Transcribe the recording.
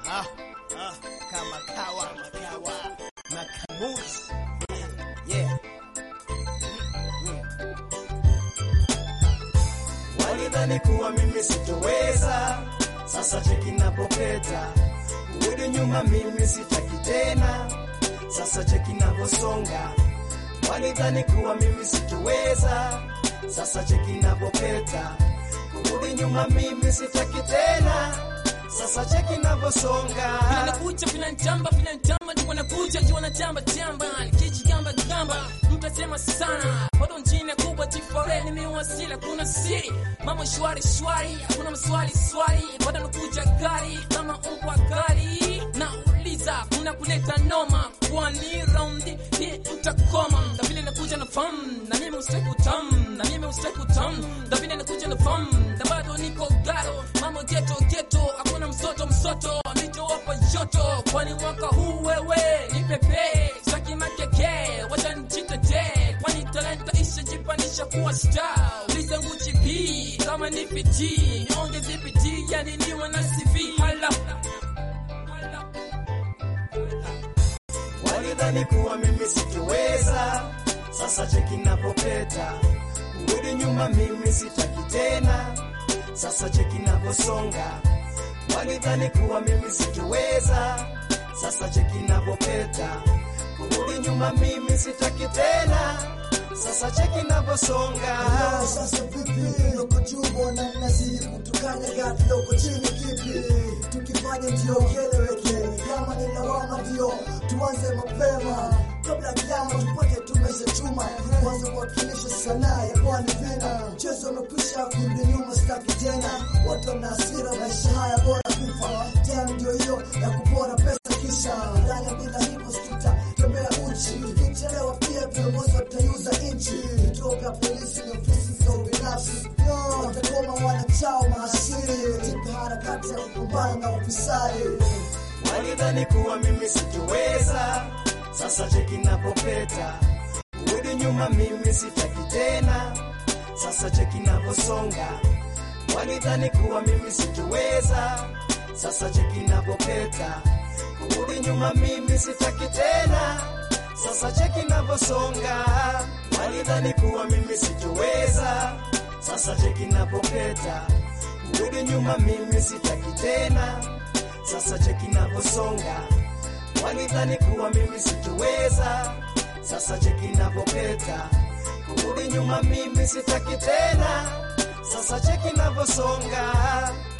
Ah, ah, kama kawa makawa na kamusi yeah. Walidhani kuwa mimi sitoweza, sasa cheki napopeta, kurudi nyuma mimi sitaki tena, sasa cheki naposonga. Walidhani kuwa mimi sitoweza, sasa cheki napopeta, kurudi nyuma mimi sitaki tena, sasa cheki naposonga. Vinakuja vinanitamba vinanitamba, ndio wanakuja ndio wanatamba tamba, nikijigamba gamba, mtasema sana bado njine kubwa tifore nimewasili, kuna siri mambo shwari shwari, hakuna maswali swali, bado nakuja gari kama umbwa gari, nauliza kuna kuleta noma, kwani raundi hii mtakoma, na vile nakuja na fam na mimi usiku tam, na mimi usiku tam, na vile nakuja na fam na bado niko garo, mambo geto geto, hakuna msoto msoto, nitowapa joto, kwani mwaka huu wewe ni pepe saki makeke, wacha njitetee, kwani talenta ishajipandisha kuwa star. Uliza Gucci P kama ni PT, niongeze bidii, yani niwe na CV. Hala, hala. Walidhani kuwa mimi sitoweza, sasa cheki napopeta, kurudi nyuma mimi sitaki tena, sasa cheki naposonga. Walidhani kuwa mimi sitoweza, sasa cheki napopeta, kurudi nyuma mimi sitaki tena, sasa cheki naposonga. Sasa vipi, uko juu na mnazidi kutukana gati uko chini kipi? Tukifanya ndio kieleweke, kama ni lawama ndio tuanze mapema kabla kiama tupate tumeshachuma, kwanza kuwakilisha sanaa ya pwani vina mchezo umekwisha, kurudi nyuma sitaki tena, watu wana hasira, maisha haya bora kufa tena, ndio hiyo ya kupora pesa kisha ndani bila hivyo sita tembea uchi, ikichelewa pia viongozi wataiuza nchi, kutoka polisi na ofisi za ubinafsi watakoma wanachao mahasiri katika harakati ya kupambana na ufisadi. Walidhani kuwa mimi sitoweza, sasa cheki napopeta, kurudi nyuma mimi sitaki tena, sasa cheki naposonga. Walidhani kuwa mimi sitoweza, sasa cheki napopeta, kurudi nyuma mimi sitaki tena, sasa cheki naposonga. Walidhani kuwa mimi sitoweza, sasa cheki napopeta, kurudi nyuma mimi sitaki tena sasa cheki naposonga. Walidhani kuwa mimi sitoweza, sasa cheki napopeta, kurudi nyuma mimi sitaki tena, sasa cheki naposonga.